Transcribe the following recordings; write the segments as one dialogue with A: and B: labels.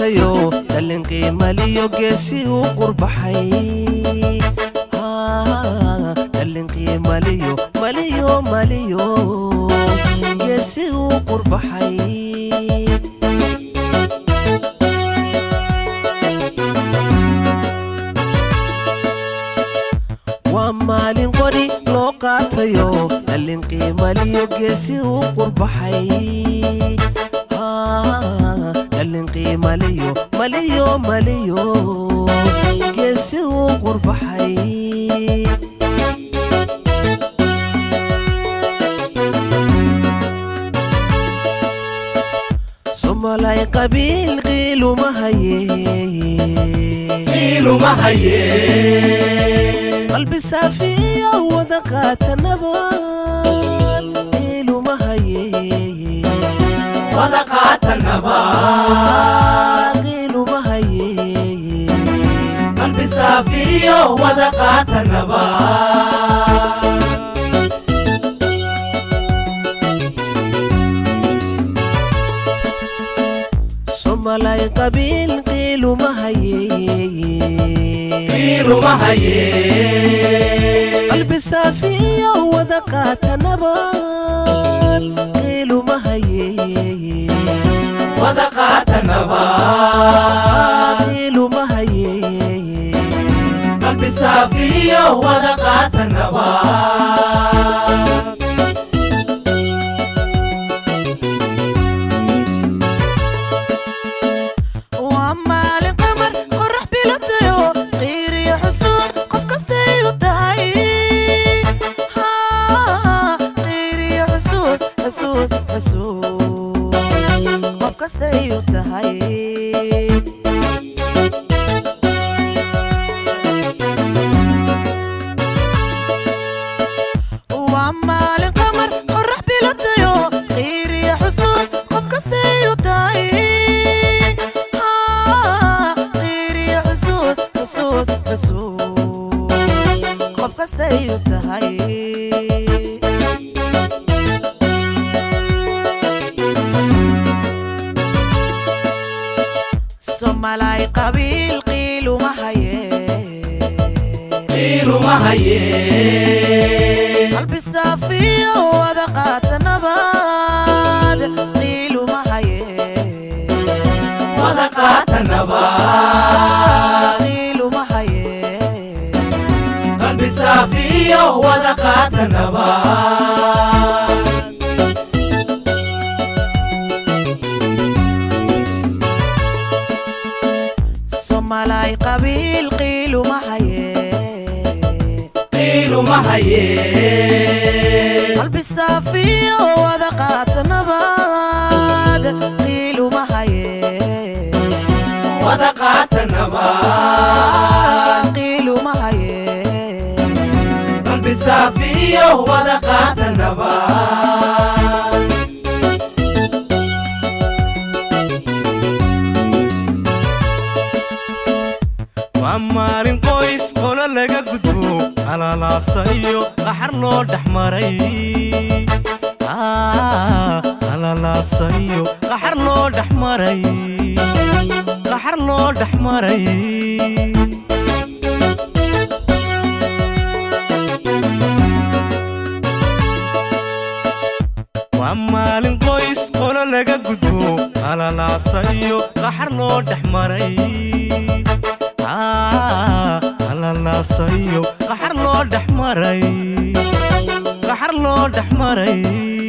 A: qaatayo dallin qiimaliyo geesi u qurbaxay dallin qiimaliyo maliyo maliyo geesi u qurbaxay waa maalin qori loo qaatayo dallin qiimaliyo geesi u qurbaxay dallin qiimaliyo maliyo maliyo geesi u qurbaxay somalay qabiil qiiluma haye
B: qiiluma haye
A: qalbi saafiyo wada qaata nabad qiiluma haye
B: wada qaata nabad
A: qiiluma haye
B: qalbi saafiyo wada qaata nabad
A: somalay qabiil qiiluma haye
B: qiiluma haye
A: qalbi saafiyo wada qaata nabad qiiluma haye
B: wada qaata nabad
A: qiiluma haye
B: qalbi saafiyo wada qaata nabad
A: waa maalin qamar qorax bilatayo qiiriyo xusuus qof kastay u tahay qiiriyo xusuus xusuus xusuus qof kastay u tahay waa maalin qamar qorax bilatayo qiiriyo xusuus qof kastay u tahay qiiriyo xusuus xusuus xusuus qof kastay u tahay somalay qabiil qiiluma haye
B: qiiluma haye
A: qalbi saafiyo wada qaata nabad qiiluma haye
B: wada qaata nabad
A: qiiluma haye
B: qalbi saafiyo wada qaata nabad
A: somalay qabiil qiiluma haye
B: qiiluma haye
A: qalbi saafiyo wada qaata nabad qiiluma haye
B: wada qaata nabad
A: qiiluma haye
B: qalbi saafiyo wada qaata nabad
C: waa maalin qoys qolo laga gudbo alalaasa iyo qaxar loo dhex maray alalaasa iyo qaxar loo dhex maray qaxar loo dhex maray waa maalin qoys qolo laga gudbo alalaasa iyo qaxar loo dhex maray alalaasa iyo qaxar loo dhex maray qaxar loo dhex maray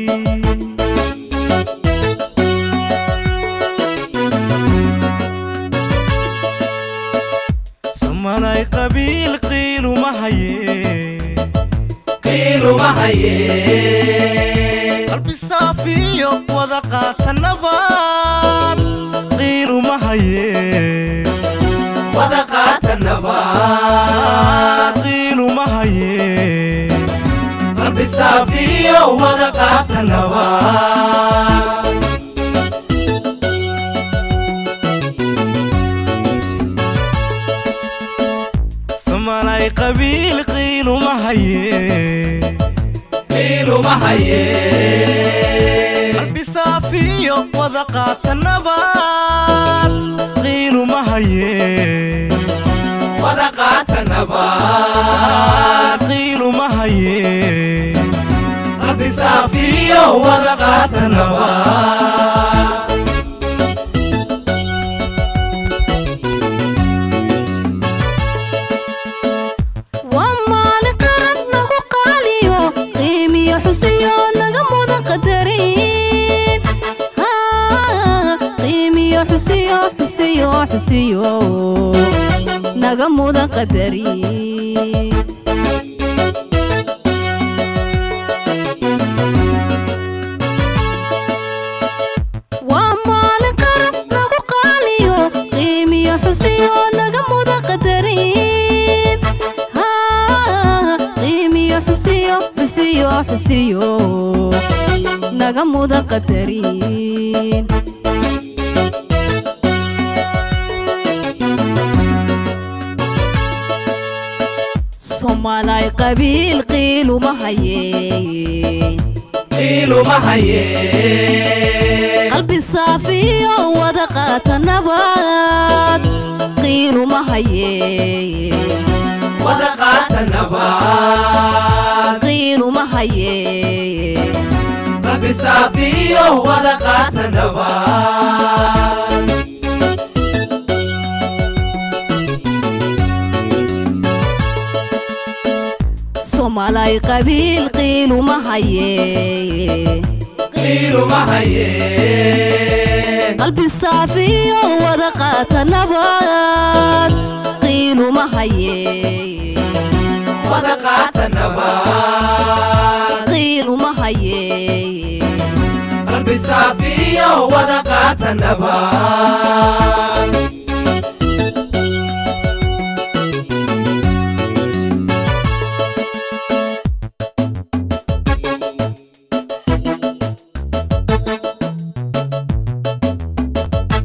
C: somalay qabiil qiiluma haye
B: qiiluma haye
C: qalbi saafiyo wada qaata nabad qiiluma haye
B: wada qaata nabad
C: qiiluma haye
B: qalbi saafiyo wada qaata nabad
C: somalay qabiil qiiluma haye
B: qiiluma haye
C: qalbi saafiyo wada qaata nabad haye
B: wada qaata nabad
C: qiiluma haye
B: rabbi saafiyo wada qaata nabad
A: waa maalin qaran nagu qaaliyo qiimiyo xusiyo naga mudan qadarin Haa, qiimiyo xusiyo xusiyo xusiyo naga mudan qadarin waa maalin qaran nagu qaaliyo qiimiyo xusiyo naga mudan qadarin Haa, qiimiyo xusiyo xusiyo xusiyo naga mudan qadarin soomaalay qabiil qiiluma haye
B: qiiluma haye
A: qalbi saafiyo wada qaata nabad qiiluma haye
B: wada qaata nabad
A: qiiluma haye
B: rabbi saafiyo wada qaata nabad
A: soomaalay qabiil qiiluma haye
B: qiiluma haye
A: qalbi saafiyo wada qaata nabad qiiluma haye
B: wada qaata nabad
A: qiiluma haye
B: rabbi saafiyo wada qaata nabad